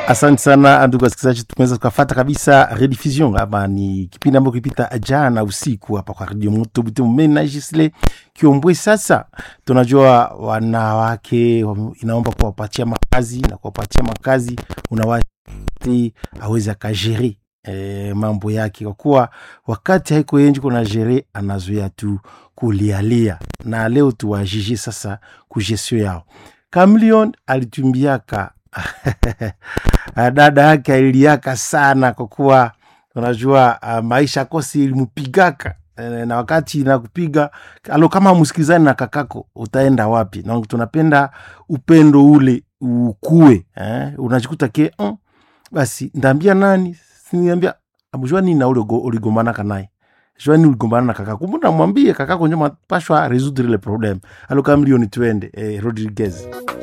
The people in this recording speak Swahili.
Asante sana ndugu wasikilizaji, tumeweza tukafata kabisa rediffusion ama ni kipindi ambacho kilipita jana usiku hapa kwa Radio Moto Butembo. Mimi na Gisle Kiombwe. Sasa tunajua wanawake wame- inaomba kuwapatia makazi na kuwapatia makazi unawati aweze akajere e, mambo yake, kwa kuwa wakati haiko yenji kuna jere anazoea tu kulialia, na leo tuwajije sasa kujesio yao. Kamilion alitumbiaka dada yake aliliaka sana kwa kuwa unajua uh, maisha kosi ilimpigaka eh, na wakati nakupiga alo kama msikilizani na kakako utaenda wapi na tunapenda upendo ule ukue eh? unajikuta ke mm, basi ndaambia nani siniambia amjua nini na ule go- uligombanaka naye jua nini uligombana na kakako mbona mwambie kakako njo mapashwa resoudre le problem alo kama milioni twende eh, rodriguez